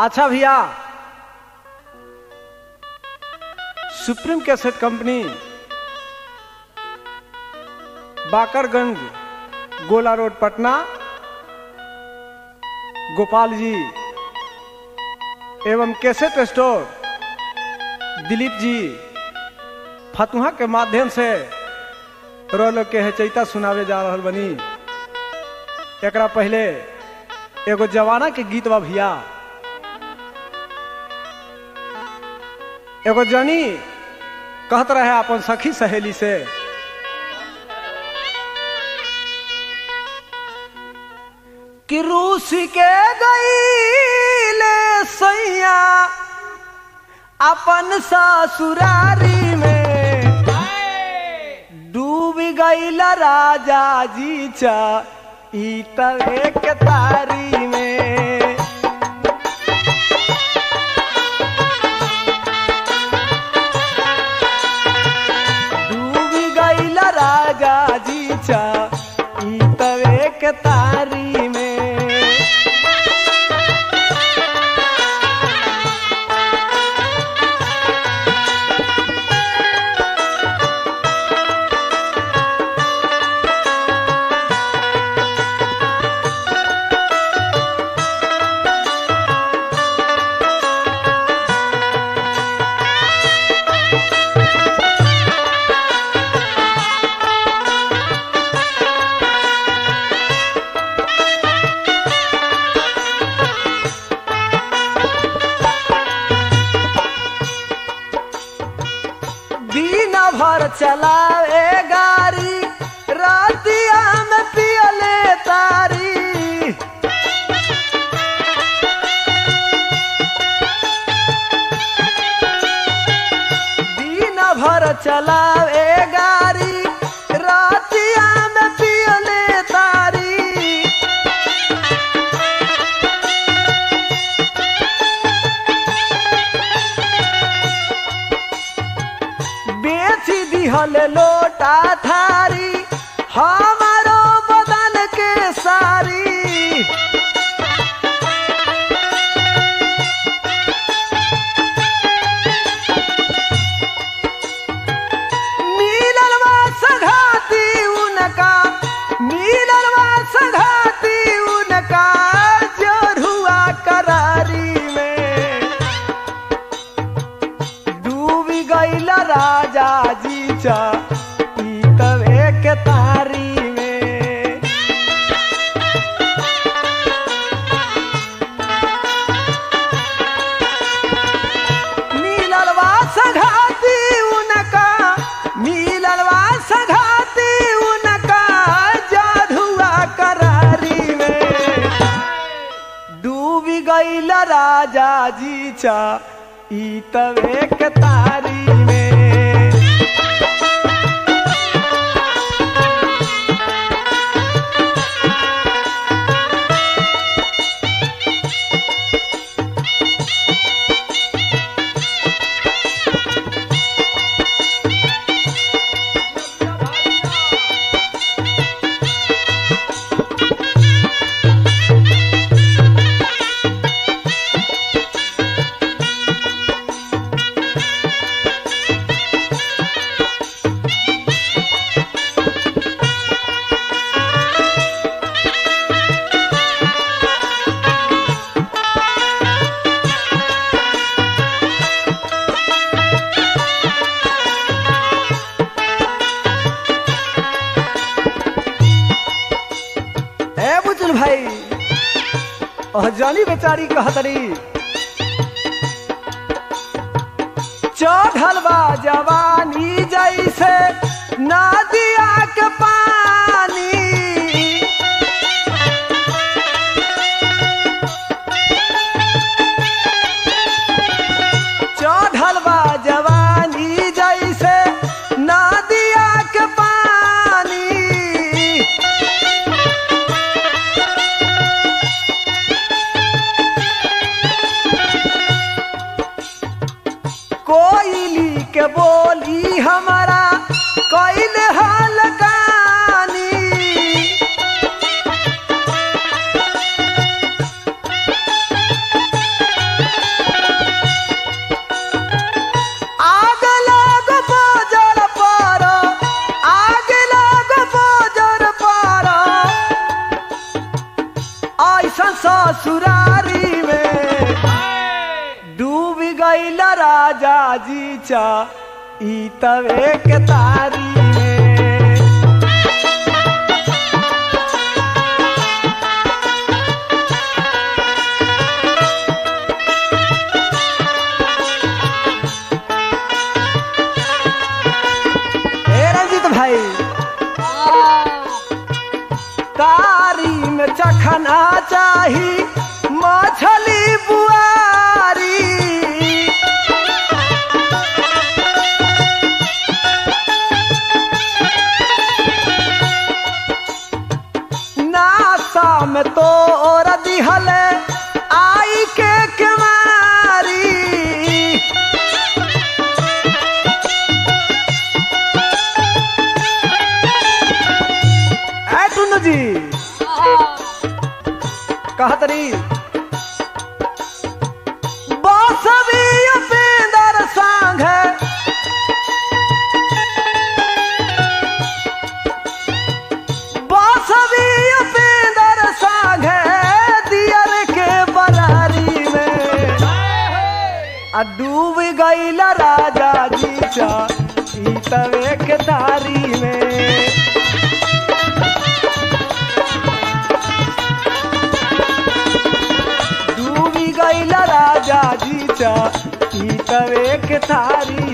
अच्छा भैया supreme cassette company Bakarganj गोला रोड पटना गोपाल जी एवं कैसेट स्टोर दिलीप जी फतुहा के माध्यम से रोल के हेचैता सुनावे जा रहल बनी एकरा पहले एगो जवाना के गीत बा भैया एगो जनी कहत रहे अपन सखी सहेली से कि रूस के गईले सैया अपन ससुरारी में डूब गईल राजा जी चा ई तवे के तारी में डूब गईल राजा जी चा ई तवे के तारी में दिन भर चलावे गाड़ी रातिया में पियले तारी दिन भर चलावे गाड़ी रातिया में पियले तारी बेची दिहल लोटा थारी हमारो बदन के सारी मिललवा सघाती उनका मिललवा सघाती उनका जोरुआ करारी में डूबी गईल राजा जी चा ई तवे के तारी में मिललवा सघाती उनका मिललवा सघाती उनका जाधुआ करारी में डूबी गईल राजा जी चा ई तवे के तारी में ए बुजुल भाई ओह जानी बेचारी कहतरी चढ़ल बा जवानी जैसे नदिया के पानी चढ़ल बा जवानी जैसे नदिया के पानी कोयली के बोली हमारा कोयल हाल गानी चा ई तवे के तारी में ए रंजीत भाई तारी में चखना चाही मछली बुआरी नासा में तो और दिहल आई के केवारी ऐ टुन्नू जी कहत रही बासवी उपेंद्र सांग बासवी उपेंद्र सांग दियर के बरारी में आ डूब गईल राजा जी चा ई तवे के तारी में डूबी गईल राजा जी चा ई तवे के थारी